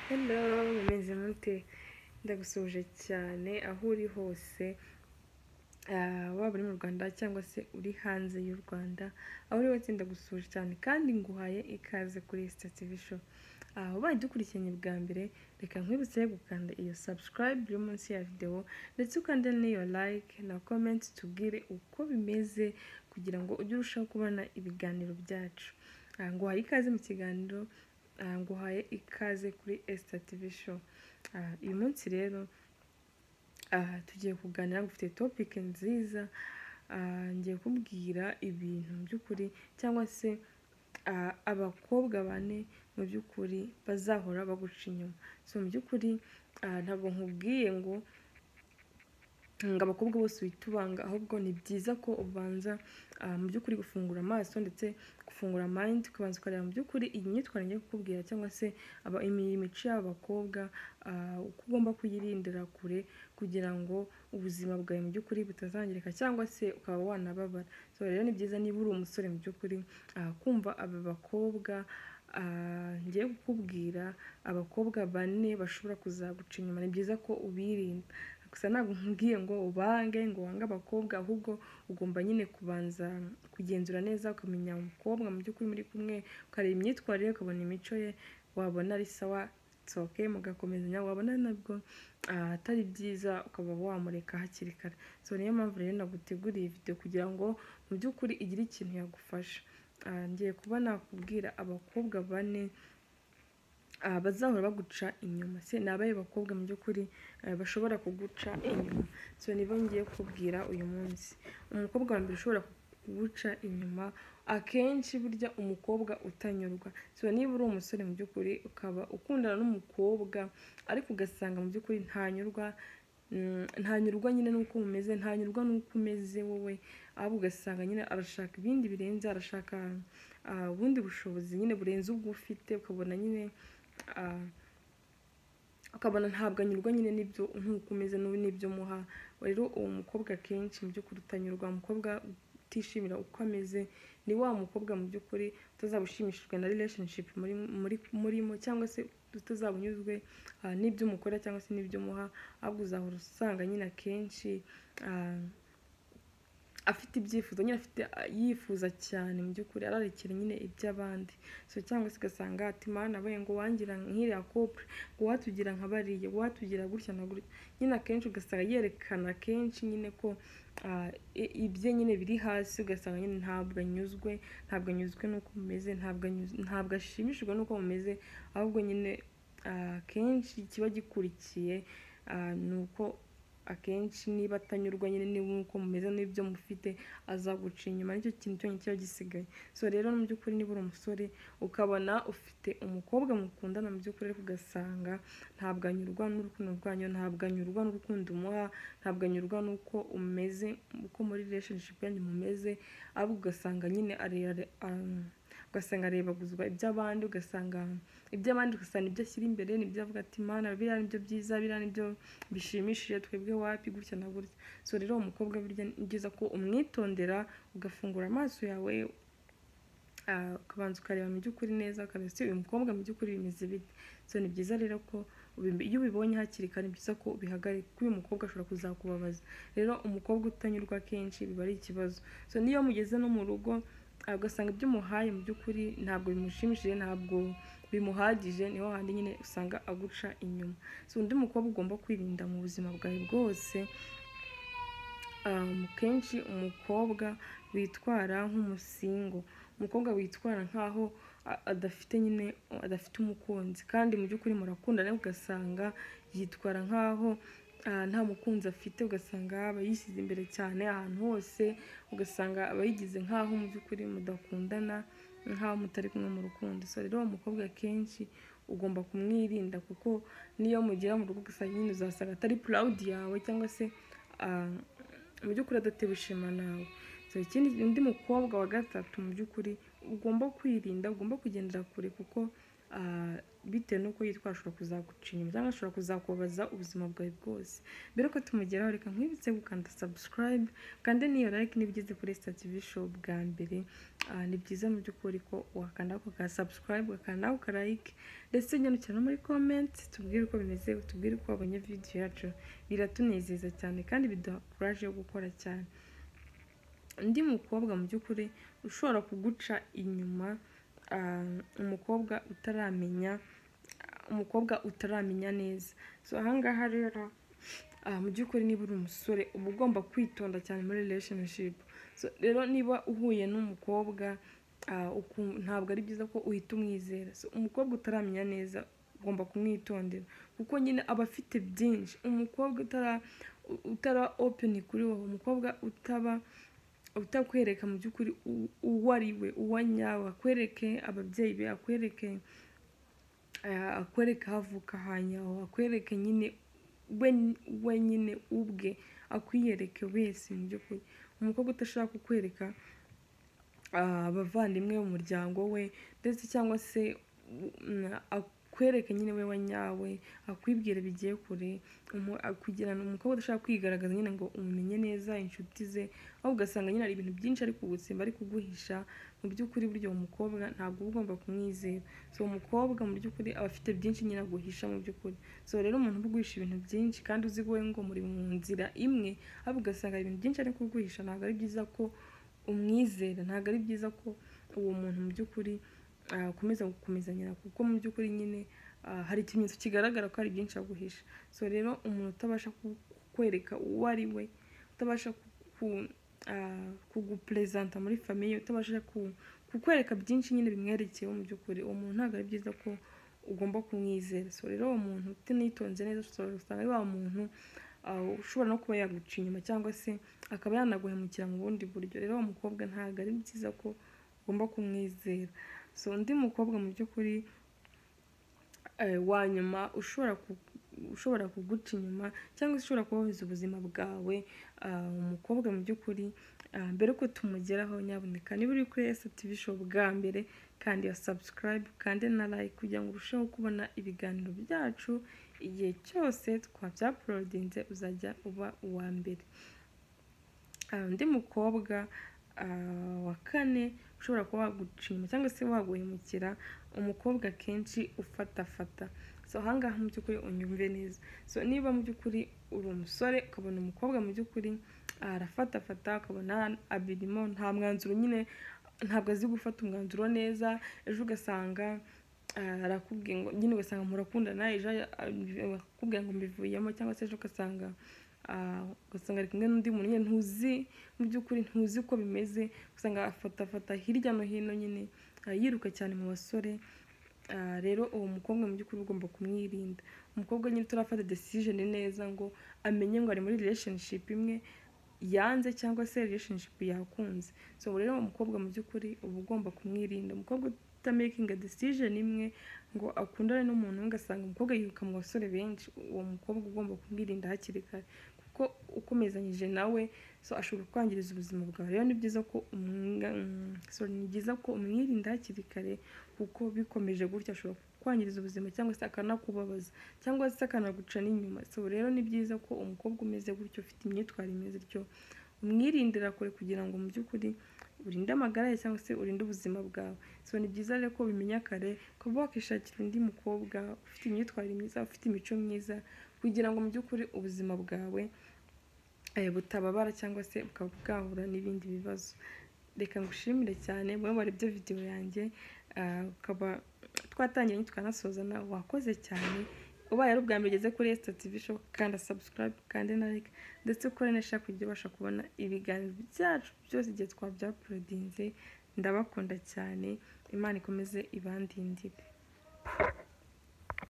hello mumeze mute ndagusuhuje cyane aho uri hose ah, waba uri mu rwanda cyangwa se uri hanze y'u rwanda aho uri wese ndagusuhuje cyane kandi nguhaye ikaze kuri sitativi sho aho ubaye dukurikiranye bwa mbere reka nkwibutse gukanda iyo subscribe iri munsi ya videwo ndetse ukande n'iyo like na comment tubwire uko bimeze kugira ngo ujye urushaho kubona ibiganiro byacu Ah, nguhaye ikaze mu kiganiro ah, nguhaye ikaze kuri esita tivi sho Ah, uyu munsi rero aha tugiye kuganira mfite topike nziza ah, ngiye kubwira ibintu by'ukuri cyangwa se ah, abakobwa bane mu by'ukuri bazahora baguca inyuma so mu by'ukuri ah, ntabwo nkubwiye ngo ngo abakobwa bose uhita ubanga ahubwo ni byiza ko ubanza ah, mu by'ukuri gufungura amaso ndetse gufungura mind ukabanza ukareba mu by'ukuri iyi myitwarire ngiye kukubwira cyangwa se aba- imi- imico y'aba bakobwa ah, uko ugomba kuyirindira kure kugira ngo ubuzima bwawe mu by'ukuri butazangirika cyangwa se ukaba wanababara so rero ni byiza niba uri umusore mu by'ukuri ah, kumva aba bakobwa ah, ngiye kukubwira abakobwa bane bashobora kuzaguca inyuma ni byiza ko ubirinda gusa ntabwo nkubwiye ngo ubange ngo wange abakobwa ahubwo ugomba nyine kubanza kugenzura neza ukamenya umukobwa mu by'ukuri muri kumwe ukareba imyitwarire ye, ukabona imico ye wabona ari sawa tsoke mugakomezanya wabona nabwo ah, atari byiza ukaba wamureka hakiri kare so niyo mpamvu rero naguteguriye video kugira ngo mu by'ukuri igire ikintu yagufasha Ah, ngiye kuba nakubwira abakobwa bane Ah, bazahora baguca inyuma se ni abahe bakobwa mu by'ukuri eh, bashobora kuguca inyuma so nibo ngiye kubwira uyu munsi umukobwa wa mbere ushobora kuguca inyuma akenshi burya umukobwa utanyurwa so niba uri umusore mu by'ukuri ukaba ukundana n'umukobwa ariko ugasanga mu by'ukuri ntanyurwa Mm, ntanyurwa nyine n'uko umeze ntanyurwa n'uko umeze wowe ahubwo ugasanga nyine arashaka ibindi birenze arashaka ah, ubundi bushobozi nyine burenze ubwo ufite ukabona nyine ah, ukabona ntabwo anyurwa nyine n'ibyo nk'uko umeze n'ubu n'ibyo muha rero uwo mukobwa akenshi mu by'ukuri utanyurwa umukobwa utishimira uko ameze ni wa mukobwa mu by'ukuri utazaba ushimishijwe na relationship muri muri murimo cyangwa se utazaba unyuzwe ah, n'ibyo umukora cyangwa se n'ibyo muha ahubwo uzahora usanga nyine akenshi ah, afite ibyifuzo nyine afite yifuza cyane mu by'ukuri ararekera nyine iby'abandi so cyangwa se ugasanga ati mana we ngo wangira nk'iriya couple ngo watugira nka bariya ngo watugira gutya na gutya nyine akenshi ugasanga yerekana kenshi nyine ko ah, i- ibye nyine biri hasi ugasanga nyine ntabwo anyuzwe ntabwo anyuzwe n'uko mumeze ntabwo anyuz- ntabwo ashimishijwe n'uko mumeze ahubwo nyine ah, akenshi kiba gikurikiye ah, ni uko akenshi niba atanyurwa nyine n'uko mumeze n'ibyo mufite azaguca inyuma nicyo kintu cyonyine kiba gisigaye so rero mu by'ukuri niba uri umusore ukabona ufite umukobwa mukundana mu by'ukuri ariko ugasanga ntabwo anyurwa n'urukundo rwanyu ntabwo anyurwa n'urukundo umuha ntabwo anyurwa n'uko umeze uko muri relationship yanyu mumeze ahubwo ugasanga nyine arera ugasanga arebaguzwa iby'abandi ugasanga iby'abandi ugasanga ibyo ashyira imbere nibyo avuga ati mana biriya nibyo byiza biriya nibyo bishimishije twebwe wapi gutya na gutya so rero uwo mukobwa burya ni byiza ko umwitondera ugafungura amaso yawe ah, ukabanza ukareba mu by'ukuri neza ukareba ese uyu mukobwa mu by'ukuri bimeze bite so ni byiza rero ko ubi- iyo ubibonye hakiri kare ni byiza ko ubihagarika kuko uyu mukobwa ashobora kuzakubabaza rero umukobwa utanyurwa kenshi biba ari ikibazo so n'iyo mugeze no mu rugo ah, ugasanga ibyo umuhaye mu by'ukuri ntabwo bimushimishije ntabwo bimuhagije niho handi nyine usanga aguca inyuma so undi mukobwa ugomba kwirinda mu buzima bwawe bwose um, kenshi umukobwa witwara nk'umusingo umukobwa witwara nkaho a- adafite nyine adafite umukunzi kandi mu by'ukuri murakundana ariko ugasanga yitwara nkaho ah, nta mukunzi afite ugasanga aba yishyize imbere cyane ahantu hose ugasanga aba yigize nkaho mu by'ukuri mudakundana nkaho mutari kumwe mu rukundo so rero uwo mukobwa kenshi ugomba kumwirinda kuko n'iyo mugera mu rugo ugasanga nyine uzasanga atari proud yawe cyangwa se ah, mu by'ukuri adatewe ishema nawe so ikindi undi mukobwa wa gatatu mu by'ukuri ugomba kwirinda ugomba kugendera kure kuko ah, bitewe n'uko yitwara ashobora kuzaguca inyuma cyangwa ashobora kuzakubabaza ubuzima bwawe bwose mbere yuko tumugeraho reka nkwibutse gukanda subscribe kandi n'iyo like niba ugeze kuri stativi show bwa mbere ah, ni byiza mu by'ukuri ko wakanda ako ka subscribe ukakanda ako ka like ndetse nyandikira no muri comment tubwire uko bimeze tubwire uko wabonye video yacu biratunezeza cyane kandi biduha courage yo gukora cyane undi mukobwa mu by'ukuri ushobora kuguca inyuma ah, umukobwa utaramenya umukobwa utaramenya neza so ahangaha rero ah, mu by'ukuri niba uri umusore uba ugomba kwitonda cyane muri relationship so rero niba uhuye n'umukobwa ah, uku- ntabwo ari byiza ko uhita umwizera so umukobwa utaramenya neza ugomba kumwitondera kuko nyine aba afite byinshi umukobwa utara utara open kuri wowe umukobwa utaba utakwereka mu by'ukuri u- uwo ari we uwo nyawe akwereke ababyeyi be akwereke eh, akwereke aho avuka hanyaho akwereke nyine we we nyine ubwe akwiyereke wese mu by'ukuri umukobwa udashaka kukwereka ah, abavandimwe umuryango we ndetse cyangwa se mm, akwereke nyine we wanyawe akwibwira bigiye kure umu- kugirana umukobwa udashaka kwigaragaza nyine ngo umumenye neza inshuti ze aho ugasanga nyine hari ibintu byinshi ari kugutsemba ari kuguhisha mu by'ukuri burya uwo mukobwa ntabwo uba ugomba kumwizera so uwo mukobwa mu by'ukuri aba afite byinshi nyine aguhisha mu by'ukuri so rero umuntu uba uguhisha ibintu byinshi kandi uzi wowe ngo muri mu nzira imwe ahubwo ugasanga hari ibintu byinshi ari kuguhisha ntabwo ari byiza ko umwizera ntabwo ari byiza ko uwo muntu mu by'ukuri ah, akomeza gukomezanyira kuko mu by'ukuri nyine ah, hari ikimenyetso kigaragara ko hari byinshi aguhisha so rero umuntu utabasha ku- kukwereka uwo ari we utabasha ku- ku- ah, kuguperezanta muri famiye utabasha ku- kukwereka byinshi nyine bimwerekeyeho mu by'ukuri uwo muntu ntabwo ari byiza ko ugomba kumwizera so rero uwo muntu utanitonze neza ushobora gusanga ari wa muntu ah, ushobora no kuba yaguca inyuma cyangwa se akaba yanaguhemukira mu bundi buryo rero uwo mukobwa ntabwo ari byiza ko ugomba kumwizera so undi mukobwa mu by'ukuri eh, wa nyuma ushobora ku- ushobora kuguca inyuma cyangwa se ushobora kubabuza ubuzima bwawe ah, umukobwa mu by'ukuri ah, mbere yuko tumugeraho nyaboneka niba uri kuri STV show bwa mbere kandi ya subscribe kandi na like kugira ngo urusheho kubona ibiganiro byacu igihe cyose twabyaporodinze uzajya uba uwa mbere Ah, undi mukobwa ah, wa kane ushobora kuba waguca inyuma cyangwa se waguhemukira umukobwa akenshi ufatafata so ahangaha mu by'ukuri unyumve neza so niba mu by'ukuri uri umusore ukabona umukobwa mu by'ukuri arafatafata ukabona abirimo nta mwanzuro nyine ntabwo azi gufata umwanzuro neza ejo ugasanga ah, arakubwiye ngo nyine ugasanga murakundana ejo ah, akubwira ngo mbivuyemo cyangwa se ejo ugasanga ah, ugasanga ari kumwe n'undi muntu nyine ntuzi mu by'ukuri ntuzi uko bimeze ugasanga afatafata hirya no hino nyine ah, yiruka cyane mu basore Ah, rero uwo mukobwa mu by'ukuri ugomba kumwirinda umukobwa nyine utarafata decision neza ngo amenye ngo ari muri relationship imwe yanze cyangwa se relationship yakunze so rero uwo mukobwa mu by'ukuri uba ugomba kumwirinda umukobwa utamakinga decision imwe ngo akundane n'umuntu umwe ugasanga umukobwa yiruka mu basore benshi uwo mukobwa ugomba kumwirinda hakiri kare kuko ukomezanyije nawe so ashobora kwangiriza ubuzima bwawe rero ni byiza ko umwinga- mm, sorry, ni byiza ko umwirinda hakiri kare kuko bikomeje gutya ashobora kwangiriza ubuzima cyangwa se akanakubabaza cyangwa se akanaguca n'inyuma so rero ni byiza ko umukobwa umeze gutyo ufite imyitwarire imeze gutyo umwirindira kure kugira ngo mu by'ukuri urinde amagara ye cyangwa se urinde ubuzima bwawe so ni byiza rero ko ubimenya kare ukaba wakishakira undi mukobwa ufite imyitwarire myiza ufite imico myiza kugira ngo mu by'ukuri ubuzima bwawe eh, butababara cyangwa se bukaba bwahura n'ibindi bibazo reka ngushimire cyane mwe warebye videwo yanjye ah, ukaba twatangiye ntitwanasozana wakoze cyane ubaye ari ubwa mbere ugeze kuri esita tivi show kanda subscribe kandi na like ndetse ukore na share kugira ubasha kubona ibiganiro byacu byose igihe twabyaporodinze ndabakunda cyane imana ikomeze ibandindire